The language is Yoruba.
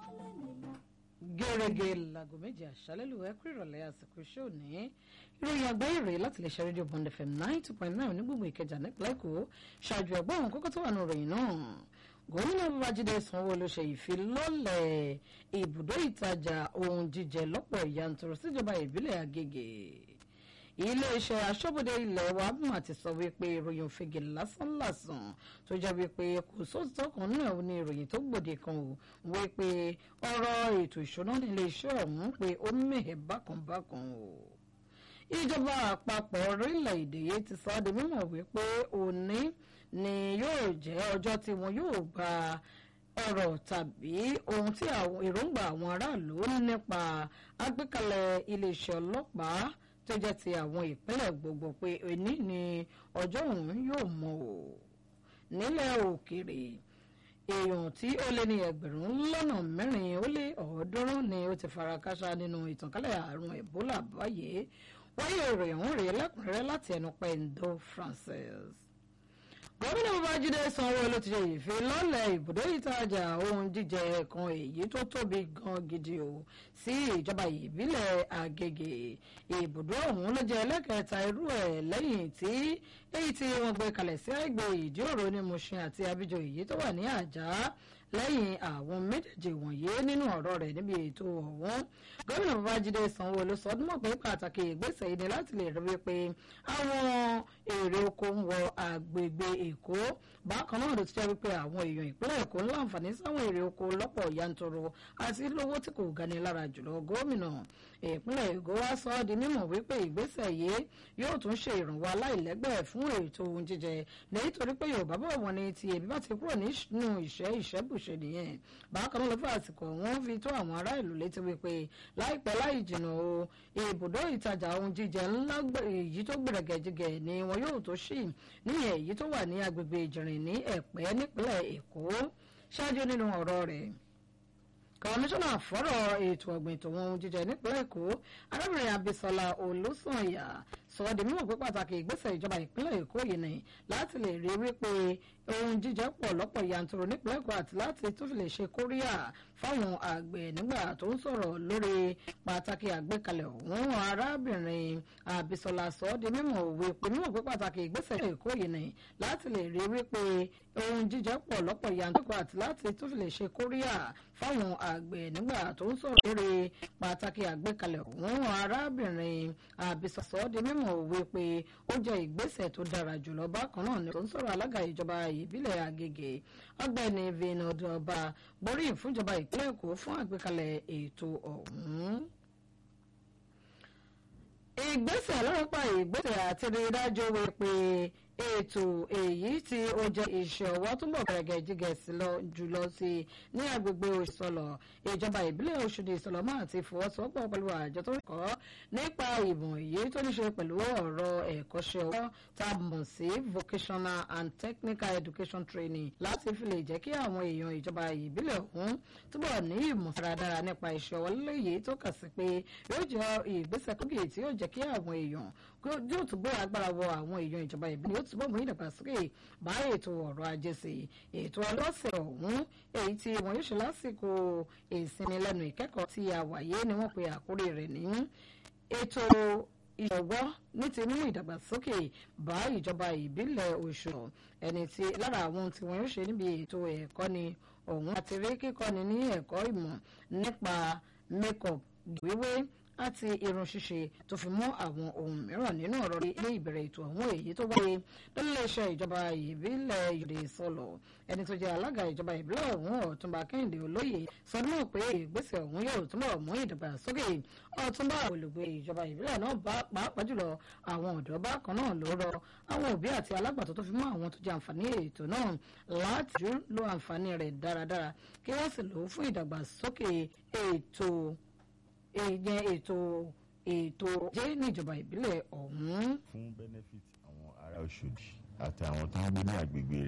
gẹ́gẹ́ láago méje àṣálẹ́ lù ẹ́ kú ìrọ̀lẹ́ àsìkò iṣẹ́ òní ìròyìn àgbáyé rèé láti lè ṣe rédíò bond fm nine two point nine onígbòmù ìkẹjà nípínlẹ̀ èkó ṣáájú ẹ̀gbọ́n àwọn kókó tó wà ní ìròyìn náà gómìnà babájídé sanwó-olu ṣe ìfilọ́lẹ̀ ibùdó ìtajà ohun jíjẹ lọ́pọ̀ yanturu síjọba ìbílẹ̀ àgègè iléeṣẹ́ aṣọ́bodè ilẹ̀ wa mà ti sọ wípé ìròyìn òfegè lásánlàsàn tó jẹ́ wípé kò sóòtọ́ kan náà ní ìròyìn tó gbòde kan ò wípé ọ̀rọ̀ ètò ìṣúná nílé iṣẹ́ ọ̀hún pé ó mẹ́hẹ̀ bákanbákan o ìjọba àpapọ̀ orílẹ̀-èdè yìí ti sọ ọ́ di mímọ̀ wípé òní ni yóò jẹ́ ọjọ́ tí wọn yóò gba ọ̀rọ̀ tàbí ohun tí àwọn èròǹgbà àwọn aráàlú nípa àgbékalẹ̀ iléeṣẹ́ ọlọ́pàá tó jẹ́ ti àwọn ìpínlẹ̀ gbogbo pé òní ni ọjọ́ òun yóò mọ̀ o nílẹ̀ òkèèrè èèyàn tí ó lé ní ẹgbẹ̀rún lọ́nà mẹ́rin ó lé ọ̀ọ́dúnrún ni ó ti fara káṣá nínú ìtànkálẹ̀ àrùn ebola báyìí wáyé ìròyìn ọ̀hún rèé lẹ́kùnrẹ́rẹ́ láti ẹnu pẹ̀ndó francis gómìnà babájídé sanwó-olu ti ṣe ìfilọ́lẹ̀ ibùdó ìtajà ohun jíjẹ kan èyí tó tóbi gan gidi o sí ìjọba ìbílẹ̀ àgègè ibùdó ọ̀hún ló jẹ́ ẹlẹ́kẹta irú ẹ̀ lẹ́yìn tí èyí tí wọ́n gbé kalẹ̀ sí àgbè ìdíòrò ní mushin àti abidjan èyí tó wà ní àjà lẹ́yìn àwọn méjèèjì wọ̀nyí nínú ọ̀rọ̀ rẹ̀ níbi ètò ọ̀hún gómìnà babájídé sanwó-olu sọ ọdún mọ̀ pé pàtàkì ìgbésẹ̀ yìí ni láti lè rí wípé àwọn èrè oko ń wọ àgbègbè èkó bákan náà ló ti jẹ́ wípé àwọn èèyàn ìpínlẹ̀ èkó ń láǹfààní sáwọn èrè oko lọ́pọ̀ yanturu àti lówó tí kò gani lára jùlọ gómìnà ìpínlẹ̀ èkó wá sọ ọ́ di mímọ̀ wípé ìgbésẹ̀ yìí yóò tún ṣe ìrànwọ́ aláìlẹ́gbẹ́ fún ètò ohun jíjẹ nítorí pé yorùbá bọ̀ wọ́n ní ti ebi bá ti kúrò nínú ìṣẹ́ ìṣẹ́bùṣe nìyẹn bákan náà ló fà àsìkò wọn fi tó àwọn ará ìlú létí wípé láìpẹ́ láì jìnnà o ibùdó ìtajà ohun jíjẹ ńlá èyí tó gbẹ̀rẹ̀gẹ̀jigẹ̀ ni wọn yóò tó ṣì níyẹn èyí tó wà ní agbègbè ìjìnrìn ní ẹ̀pẹ́ nípínlẹ̀ èkó ṣáájú nínú ọ̀rọ̀ rẹ̀ kọmíṣánná fọ́rọ̀ ètò ọ̀gbìn tòun ohun jíjẹ nípínlẹ̀ èkó arábìnrin abisola olùsànyà sọ ọ́ di mímọ̀ pé pàtàkì ìgbésẹ̀ ìjọba ìpínlẹ̀ èkó yìí ni láti lè rí wípé ohun jíjẹ pọ̀ lọ́pọ̀ yanturu nípínlẹ̀ èkó àti láti tún fi lè ṣe kóríyà fáwọn àgbẹ̀ nígbà tó ń sọ̀rọ̀ lórí pàtàkì àgbékalẹ̀ òun arábìnrin abisola sọ ọ́ di mímọ̀ òwe pé mímọ̀ pé pàtàkì ìgbésẹ̀ èkó yìí ni láti lè rí wípé ohun jíjẹ pọ̀ lọ́pọ̀ yanturu àti láti tún fi lè ṣe kóríyà fáwọn àgbẹ̀ nígbà tó ń sọ̀rọ̀ lórí pàtàkì àgbékalẹ̀ òun arábìnrin abisola sọ ọ́ di mímọ̀ òwe pé ó jẹ́ ìgbésẹ̀ tó dára jùlọ bákan náà ni tó ń sọ̀rọ̀ alága ìjọba ìbílẹ̀ àgègè ọgbẹ́ni vinod ọba gbóríyìn fúnjọba ìpínlẹ̀ èkó fún àgbékalẹ̀ ètò ọ̀hún ìgbésẹ̀ ọlọ́pàá ìgbésẹ̀ àti rí dájú wípé ètò èyí tí ó jẹ́ iṣẹ́ ọwọ́ túbọ̀ gẹ̀rẹ́gẹ̀ jígẹ̀ sí lọ jùlọ sí ní agbègbè ìsọlọ̀ ìjọba ìbílẹ̀ Ọ̀ṣọ́dì ìsọlọ̀ máa ti fọwọ́sowọ́pọ̀ pẹ̀lú àjọ tó ń kọ́ nípa ìmọ̀ èyí tó ní ṣe pẹ̀lú ọ̀rọ̀ ẹ̀kọ́ṣẹ́ ọwọ́ tá a mọ̀ sí vocational and technical education training láti fi lè jẹ́ kí àwọn èèyàn ìjọba ìbílẹ̀ ọ̀hún túbọ̀ ní ìmọ̀ dáradára nípa iṣẹ́ ọwọ́ léyìí tó kà sí pé yóò jẹ́ ìgbésẹ̀ kókè tí yóò jẹ́ kí àwọn èèyàn yóò túbọ̀ agbára wọ àwọn èèyàn ìjọba ìbílẹ̀ yóò túbọ̀ mú ìdàgbàsókè bá ètò ọrọ̀ ajé sí ètò ọlọ́sẹ̀ ọ̀hún èyí tí wọn yóò ṣe lásìkò ìsinmi lẹ́nu ìkẹ́kọ̀ọ́ tí a wáyé ni wọ́n pe àkórí rẹ̀ ní ètò ìṣọwọ́ ní ti mú ìdàgbàsókè bá ìjọba ìbílẹ̀ Ọ̀ṣun ẹni tí lára àwọn tí wọn yóò ṣe níbi ètò ẹ̀kọ́ni ọ̀hún àti rí kíkọ́ni ní ẹ̀kọ́ ìmọ̀ nípa makeup wíwé àti irun ṣíṣe tó fi mọ́ àwọn ohun mìíràn nínú ọ̀rọ̀ ilé ìbẹ̀rẹ̀ ètò ọ̀hún èyí tó wáyé lọ́lẹ́sẹ̀ ìjọba ìbílẹ̀ Yorùbá sọ̀lọ̀ ẹni tó jẹ́ alága ìjọba ìbílẹ̀ ọ̀hún ọ̀túnba Kẹ́hìndé Olóyè sọ náà pé ìgbésẹ̀ ọ̀hún yóò túnbọ̀ mú ìdàgbàsókè ọ̀túnba olùgbé ìjọba ìbílẹ̀ náà pàápàá jùlọ àwọn ọ̀dọ́ bákan náà ló rọ àwọn òbí àti alágbàtọ́ tó fi mọ́ àwọn tó jẹ àǹfààní ètò náà láti lo àǹfààní rẹ̀ dáradára kí wọ́n sì lò ó fún ìdàgbàsókè ètò ìyẹn ètò ètò jẹ́ níjọba ìbílẹ̀ ọ̀hún. fún benefit àwọn ará Ọ̀ṣọ́dì àti àwọn tó ń gbé ní agbègbè rẹ̀.